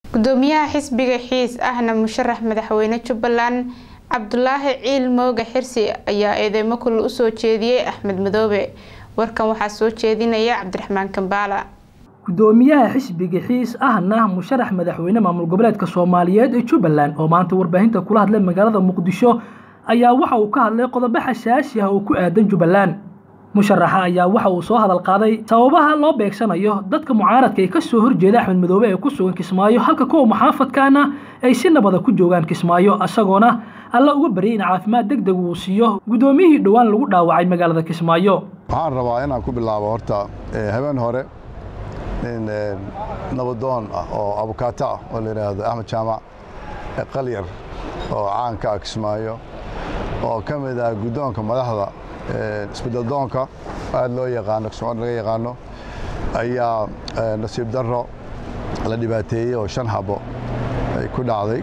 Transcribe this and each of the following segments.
gudoomiyaha xisbiga xiis ahna musharax madaxweyne jubbaland cabdulaahi ciil mooga xirsi ayaa eedeymo kulul usoo jeediyey axmed madoobe warkan waxaa soo jeedinaya cabdiraxmaan kambaala gudoomiyaha xisbiga xiis ahna musharax madaxweyne maamul goboleedka soomaaliyeed ee jubbaland oo maanta warbaahinta kula hadlay magaalada muqdisho ayaa waxa uu ka hadlay qodobo xasaasi ah oo ku aadan jubbaland musharaxa ayaa waxa uu soo hadal qaaday sababaha loo beegsanayo dadka mucaaradka ee kasoo horjeeda axmed madoobe ee ku sugan kismaayo halka kuwa muxaafadkaana ay si nabada ku joogaan kismaayo isagoona alla uga baryay in caafimaad deg deg uu siiyo guddoomiyihii dhowaan lagu dhaawacay magaalada kismaayo waxaan rabaa inaan ku bilaabo horta habeen hore nin nabadoon ah oo abukaato ah oo la yidhaahdo axmed jaamac qalyar oo caanka ah kismaayo oo ka mid ah guddoonka madaxda isbedeldoonka aad loo yaqaano kismaayo laga yaqaano ayaa nasiib darro la dhibaateeyey oo shan habo ay ku dhacday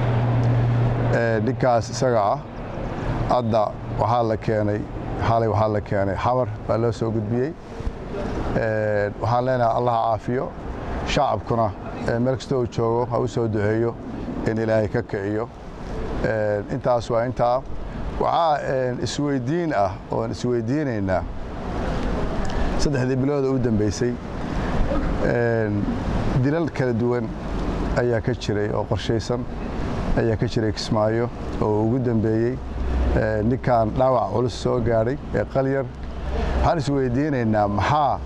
ninkaas isaga ah hadda waxaa la keenay xalay waxaa la keenay xamar baa loo soo gudbiyey waxaan leenahay allaha caafiyo shacabkuna meel kasta uu joogo ha u soo duceeyo in ilaahay ka kiciyo intaas waa intaa waxaa isweydiin ah oon isweydiinaynaa saddexdii bilooda u dambeysay dilal kala duwan ayaa ka jiray oo qorshaysan ayaa ka jiray kismaayo oo ugu dambeeyey ninkan dhaawac culus soo gaadhay ee qalyar waxaan isweydiinaynaa maxaa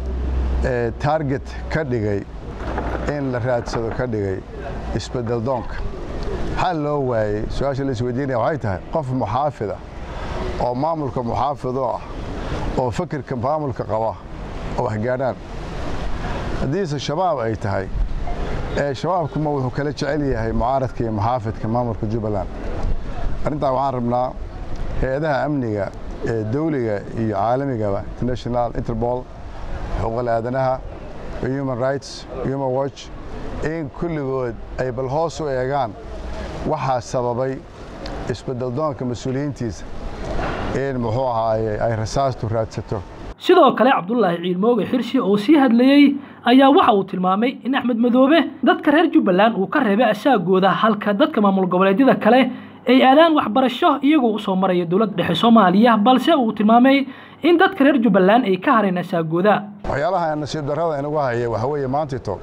taarget ka dhigay in la raadsado ka dhigay isbedeldoonka maxaa loo waayey su-aasha la isweydiinaya waxay tahay qof muxaafid ah oo maamulka muxaafido ah oo fakirka maamulka qaba oo waxgaadhaan haddiise shabaab ay tahay shabaabkuma wuxuu kala jecel yahay mucaaradka iyo muxaafidka maamulka jubbaland arrintaa waxaan rabnaa hay-adaha amniga ee dawliga iyo caalamigaba international interbol xuquuqal aadanaha human rights human watch in kulligood ay bal hoos u eegaan waxaa sababay isbedeldoonka mas-uuliyiintiisa in muxuu ahaaye ay rasaastu raadsato sidoo kale cabdulaahi ciilmooge xirsi oo sii hadlayey ayaa waxa uu tilmaamay in axmed madoobe dadka reer jubbaland uu ka reebay asaagooda halka dadka maamul goboleedyada kale ay aadaan waxbarasho iyagoo usoo maraya dowladda dhexe soomaaliya balse uu tilmaamay in dadka reer jubbaland ay ka hareen asaagooda waxyaalaha nasiib darrada inagu haya waxa weeye maantito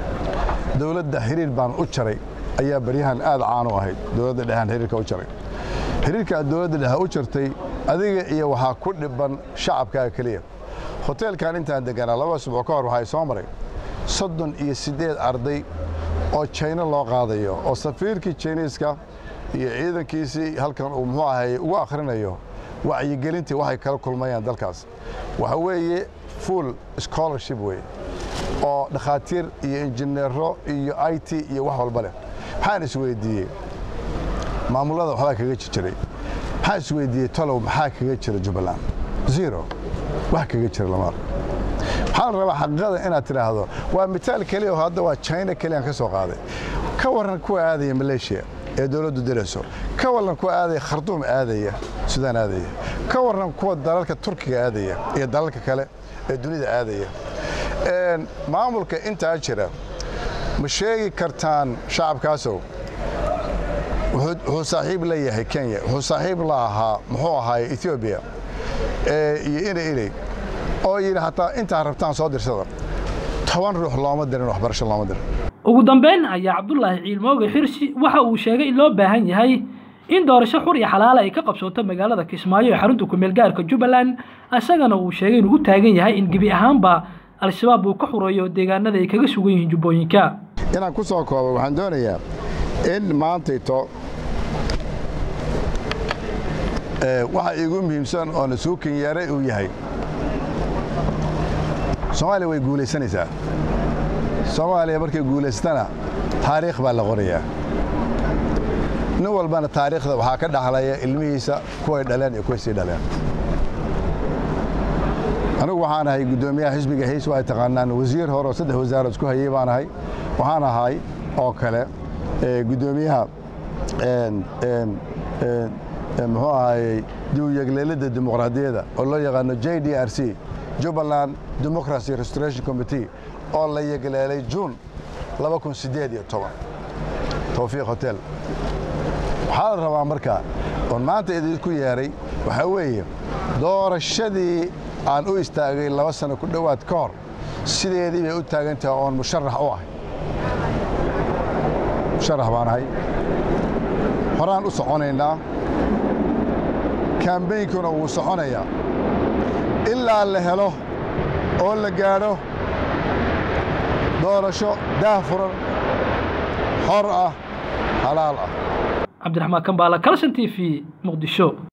dowladda xiriir baan u jaray ayaa baryahan aad caan u ahayd dowladda dhexan xiriirka u jaray xiriirka aad dowladda dhexe u jartay adiga iyo waxaa ku dhiban shacabkaaga keliya hoteelkan intaan deganaa laba asbuuc ka hor waxaa soo maray soddon iyo siddeed arday oo jayno loo qaadayo oo safiirkii jayniiska iyo ciidankiisii halkan uu muxuu ahay ugu akhrinayo wacyigelintii waxay kala kulmayaan dalkaas waxa weeye full scholarship weye oo dhakhaatiir iyo injineero iyo i t iyo wax walba leh maxaan isweydiiyey maamullada waxbaa kaga jiray maxaan isweydiiyey tolow maxaa kaga jira jubbaland zero wax kaga jira lama arko waxaan rabaa xaqiiqada inaad tidhaahdo waa mitaal keliya oo hadda waa china keliyaan ka soo qaaday ka warran kuwa aadaya maleeshiya ee dowladdu dilayso ka warran kuwa aadaya kharduum aadaya sudaan aadaya ka warran kuwa dalalka turkiga aadaya iyo dalalka kale ee dunida aadaya maamulka intaa jira ma sheegi kartaan shacabkaasow wuxuu saaxiib la yahay kenya wuxuu saaxiib la ahaa muxuu ahaay etoobiya iyo ina iley oo yidhi hataa intaa rabtaan soo dirsada toban ruux looma dirin waxbarasho looma dirin ugu dambeyn ayaa cabdulaahi ciilmooge xirsi waxa uu sheegay in loo baahan yahay in doorasho xur iyo xalaala ay ka qabsooto magaalada kismaayo ee xarunta kumeel gaarka jubbaland isagana uu sheegay inuu u taagan yahay in gebi ahaanba al-shabaab uu ka xureeyo deegaanada ay kaga sugan yihiin jubbooyinka inaan ku soo koobo waxaan doonayaa in maantayto waxa iigu muhiimsan oo nasuukin yeeray uu yahay soomaaliya way guulaysanaysaa soomaaliya markay guulaystana taariikh baa la qorayaa nin walbana taariikhda waxaa ka dhaxlaya ilmihiisa kuway dhaleen iyo kuway sii dhaleen anigu waxaan ahay guddoomiyaha xisbiga hays waa taqaanaan wasiir hore oo saddex wasaarad isku hayey baan ahay waxaan ahay oo kale guddoomiyaha muxuu ahayey diwyegleelidda dimuqraadiyadda oo loo yaqaano j d r c jubbaland democracy restoration committee oo la yegleelay juun laba kun siddeed iyo toban towfiiq hotel waxaa la rabaa marka oon maanta idinku yeeray waxaa weeye doorashadii aan u istaagay laba sano ku dhowaad ka hor sideedii bay u taagan tahay oon musharax u ahay musharax baan ahay horaan u soconaynaa kaambeynkuna wuu soconayaa ilaa la helo oo la gaadho doorasho daahfuran xor ah halaal ah cabdiraxmaan kambaala kalshan t v muqdisho